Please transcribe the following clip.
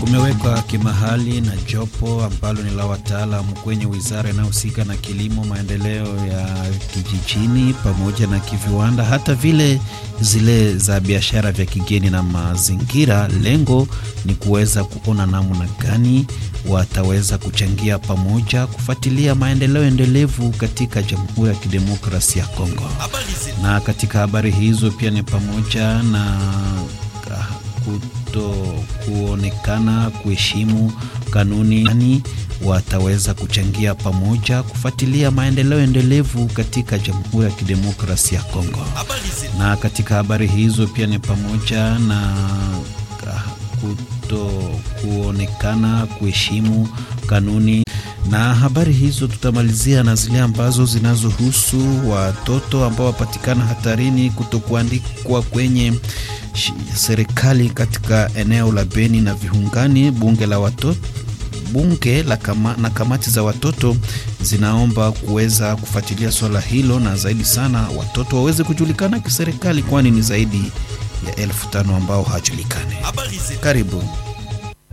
kumewekwa kimahali na jopo ambalo ni la wataalamu kwenye wizara inayohusika na kilimo, maendeleo ya kijijini pamoja na kiviwanda, hata vile zile za biashara vya kigeni na mazingira. Lengo ni kuweza kuona namna gani wataweza kuchangia pamoja kufuatilia maendeleo endelevu katika Jamhuri ya Kidemokrasia ya Kongo. Na katika habari hizo pia ni pamoja na kuto kuonekana kuheshimu kanuni wataweza kuchangia pamoja kufuatilia maendeleo endelevu katika Jamhuri ya Kidemokrasia ya Kongo. Na katika habari hizo pia ni pamoja na kuto kuonekana kuheshimu kanuni na habari hizo tutamalizia na zile ambazo zinazohusu watoto ambao wapatikana hatarini kutokuandikwa kwenye serikali katika eneo la Beni na Viungani. Bunge la watoto bunge la kama, na kamati za watoto zinaomba kuweza kufuatilia swala hilo na zaidi sana watoto waweze kujulikana kiserikali, kwani ni zaidi ya elfu tano ambao hawajulikani. Karibu.